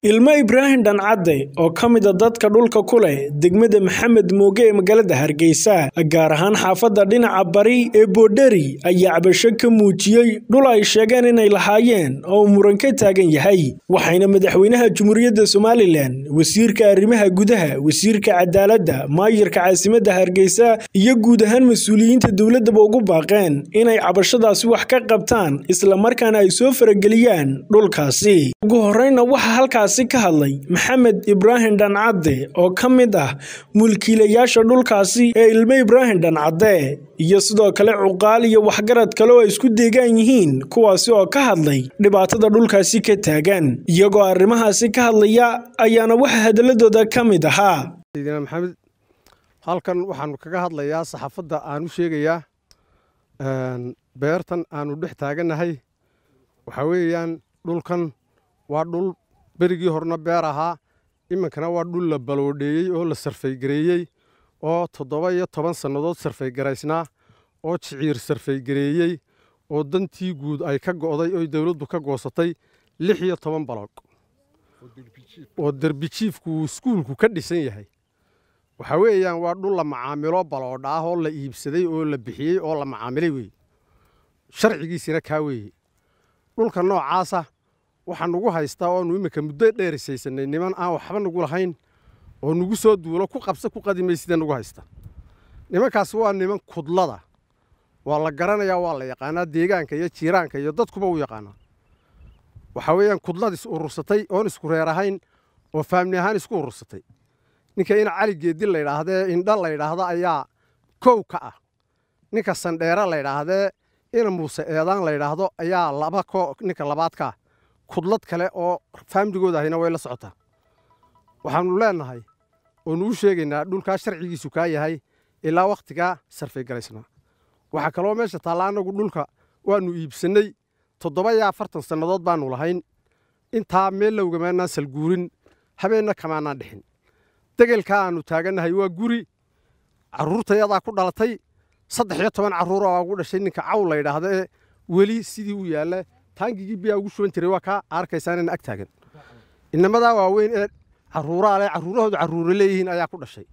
ilmo ibraahim dhancadde oo ka mid a dadka dhulka ku leh degmada maxamed mooge ee magaalada hargeysa gaar ahaan xaafadda dhinaca bari ee boodheri ayaa cabasho ka muujiyey dhul ay sheegeen inay lahaayeen oo uu muran ka taagan yahay waxayna madaxweynaha jumhuuriyadda somalilan wasiirka arrimaha gudaha wasiirka cadaaladda maayirka caasimadda hargeysa iyo guud ahaan mas-uuliyiinta dowladdaba ugu baaqeen inay cabashadaasi wax ka qabtaan islamarkaana ay soo farageliyaan dhulkaasi ugu horeyna waxaa halkaasi ka hadlay maxamed ibraahim dhancadde oo ka mid ah mulkiilayaasha dhulkaasi ee ilmo ibraahim dhancadde iyo sidoo kale cuqaal iyo waxgarad kale oo ay isku deegaan yihiin kuwaasi oo ka hadlay dhibaatada dhulkaasi ka taagan iyagoo arrimahaasi ka hadlaya ayaana waxa hadaladooda ka mid ahaa maxamed halkan waxaanu kaga hadlayaa saxaafadda aan u sheegayaa beertan aanu dhex taagannahay waxaa weeyaan dhulkan waa dhul berigii horena beer ahaa iminkana waa dhul la baloodheeyey oo la sarfaygareeyey oo toddoba iyo toban sannadood sarfaygaraysnaa oo jiciir sarfaygareeyey oo dantii guud ay ka go'day oo dowladdu ka goosatay lix iyo toban baloog oo derbijiifku uu iskuulku ka dhisan yahay waxaa weeyaan waa dhul la macaamilo baloodha ah oo la iibsaday oo la bixiyey oo la macaamilay weeye sharcigiisina kaa weeye dhulka noocaasa waxaa nugu haystaa oonu iminka muddo dheerisaysanay niman aan waxba nugu lahayn oo nugu soo duulo ku qabsa ku qadimay sida nugu haysta nimankaasi waa niman kudlada waa la garanayaa waa la yaqaanaa deegaanka iyo jiiraanka iyo dadkuba u yaqaanaa waxaa weeyaan kudlad is urursatay oon isku reer ahayn oo faamni ahaan isku urursatay ninka in cali geedi laydhaahdee indha laydhaahda ayaa kow ka ah ninka sandheere laydhaahdee ina muuse eedaan laydhaahdo ayaa laba ninka labaad ka ah kudlad kale oo faamligooda ahayna way la socotaa waxaannu leennahay oonu u sheegaynaa dhulkaa sharcigiisu kaa yahay ilaa wakhtigaa sarfaygaraysnaa waxaa kaloo meesha taalla annagu dhulka waannu iibsannay toddoba iyo afartan sannadood baannu lahayn intaa meel lowgamaanaan salguurin habeenna kamaanaan dhixin degelkaa aannu taagannahay waa guri carruurtayadaa ku dhalatay saddex iyo toban carruura aa ugu dhashay ninka caw laydhaahda ee weli sidii u yaalla taangigii biyaa ugu shuban jiray waa kaa arkaysaanina ag taagan inamadaa waaweyn ee carruuraa leh carruurahoodu carruura leeyihiin ayaa ku dhashay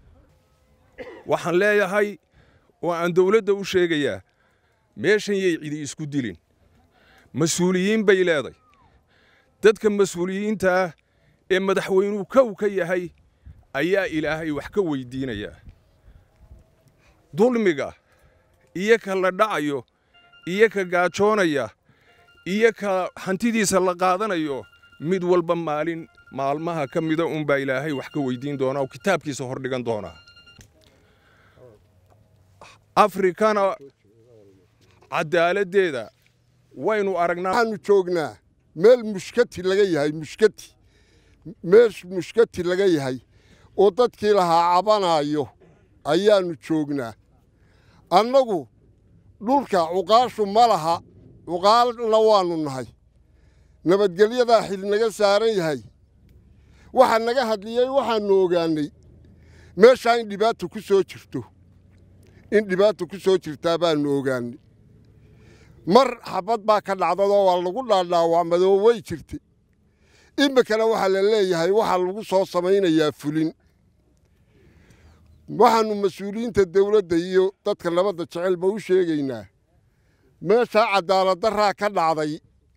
waxaan leeyahay oo aan dawladda u sheegayaa meeshan yay cidi isku dilin mas-uuliyiin bay leeday dadka mas-uuliyiinta ah ee madaxweynuhu kow ka yahay ayaa ilaahay wax ka weyddiinayaa dulmiga iyo ka la dhacayo iyo ka gaajoonaya iyo ka hantidiisa la qaadanayo mid walba maalin maalmaha ka mida unbaa ilaahay wax ka weyddiin doonaa oo kitaabkiisa hordhigan doonaa afrikana cadaaladdeeda waynu aragnaa waxaannu joognaa meel mushkati laga yahay mushkati meesh mushkati laga yahay oo dadkii lahaa cabanaayo ayaannu joognaa annagu dhulka cuqaashu ma laha cuqaalna waannu nahay nabadgelyadaa xil naga saaran yahay waxa naga hadliyey waxaannu ogaannay meeshaa in dhibaata ku soo jirto in dhibaata ku soo jirtaa baannu ogaannay mar xabad baa ka dhacdadoo waa lagu dhaadhaawacmadoo way jirtay iminkana waxaa la leeyahay waxaa lagu soo samaynayaa fulin waxaannu mas-uuliyiinta dawladda iyo dadka nabadda jecelba u sheegaynaa meeshaa cadaaladdarraa ka dhacday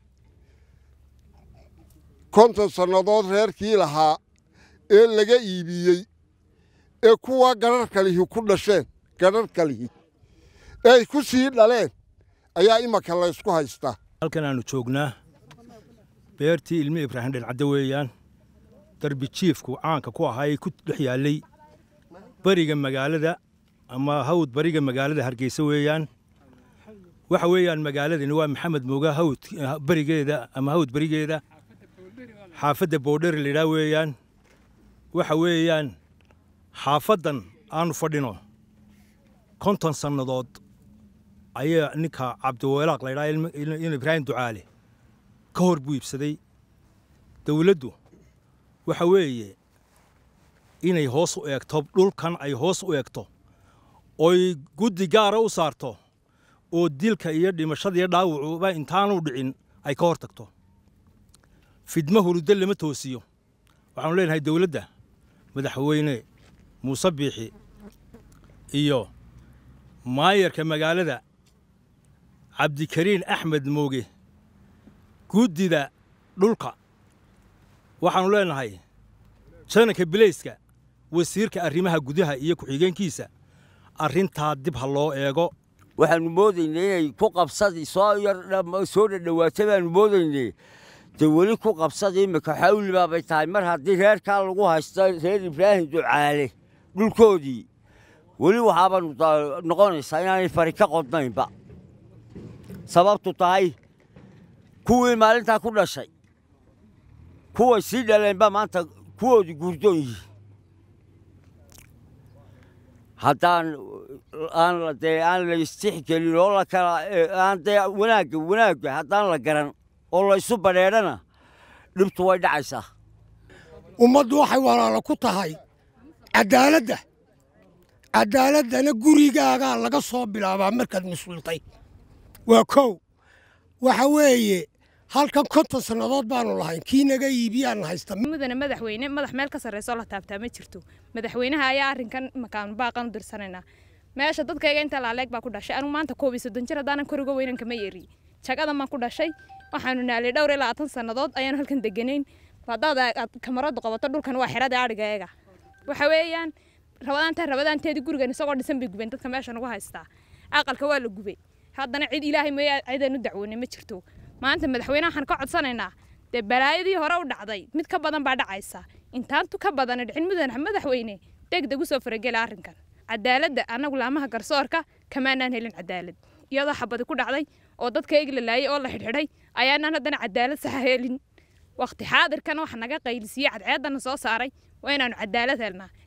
konton sannadood reerkii lahaa ee laga iibiyey ee kuwa gadharhkalihi ku dhasheen gadharhkalihi eeay ku sii dhaleen ayaa imanka laysku haystaa halkan aannu joognaa beertii ilmi ibraahim dhancadde weeyaan darbi jiifku caanka ku ahaa ee ku dhex yaallay beriga magaalada ama hawd bariga magaalada hargeysa weeyaan waxa weeyaan magaaladani waa maxamed mooga hawd berigeeda ama hawd berigeeda xaafadda boodheri laydhaa weeyaan waxa weeyaan xaafaddan aannu fadhino konton sannadood ayaa ninka cabdiweelaaq laydhaa in ibraahim ducaale ka hor buu iibsaday dawladdu waxa weeye inay hoos u eegto dhulkan ay hoos u eegto oy guddi gaara u saarto oo dilka iyo dhimashada iyo dhaawacuba intaanu dhicin ay ka hor tagto fidmo huruddo lama toosiyo waxaanu leenahay dowladda madaxweyne muuse biixi iyo maayarka magaalada cabdikariin axmed mooge guddida dhulka waxaannu leenahay jananka bilayska wasiirka arrimaha gudaha iyo ku-xigeenkiisa arrintaa dib ha loo eego waxaannu moodaynay inay ku qabsadii soo yar soo dhadhowaata baannu moodaynay dee weli ku qabsadii imika xawli baabay tahay mar haddii reerkaa lagu haysto reer ibraahim ducaale dhulkoodii weli waxaabaanu noqonaysaa inaanay fari ka qodnaynba sababtu tahay kuwii maalintaa ku dhashay kuway sii dhaleenba maanta kuwoodii guurdoon yihiin haddaan aan dee aan la istixgelin oo la kala aan dee wanaagga wanaagga haddaan la garan oo la isu badheedhana dhibtu way dhacaysaa ummaddu waxay walaalo ku tahay caddaaladda caddaaladdana gurigaagaa laga soo bilaabaa markaad mas-uultay waa kow waxa weeye halkan konton sannadood baanu lahayn kii naga iibiyaan haysta mudane madaxweyne madax meel ka sarreysoo la taabtaa ma jirto madaxweynaha ayaa arrinkan makaanu baaqan u dirsanaynaa meesha dadkayga inta laaleeg baa ku dhashay anigu maanta koob iyo soddon jir haddaanan koriga weynan kama yeeri jagadan baan ku dhashay waxaanu naalay dhowr iyo labaatan sannadood ayaanu halkan deganayn haddaad aad kamaradu qabato dhulkan waa xerada adhiga eega waxa weeyaan rabadaantaa rabadaanteedii gurigan isagoo dhisan bay gubeen dadka meesha nagu haystaa aqalka waa la gubay haddana cid ilaahay mooya cidaan u dacwoonay ma jirto maanta madaxweyne waxaan ka codsanaynaa dee balaayadii hore u dhacday mid ka badan baa dhacaysa intaantu ka badana dhicin mudane madaxweyne degdeg usoo faragela arrinkan cadaaladda annagu laamaha garsoorka kamaanaan helin cadaalad iyadoo xabadi ku dhacday oo dadka eeg la laayay oo la xidhxidhay ayaanaan haddana cadaalad saxa helin waqti xaadirkana waxa naga qaylisiiyey cadceeddana soo saaray waa inaanu cadaalad helnaa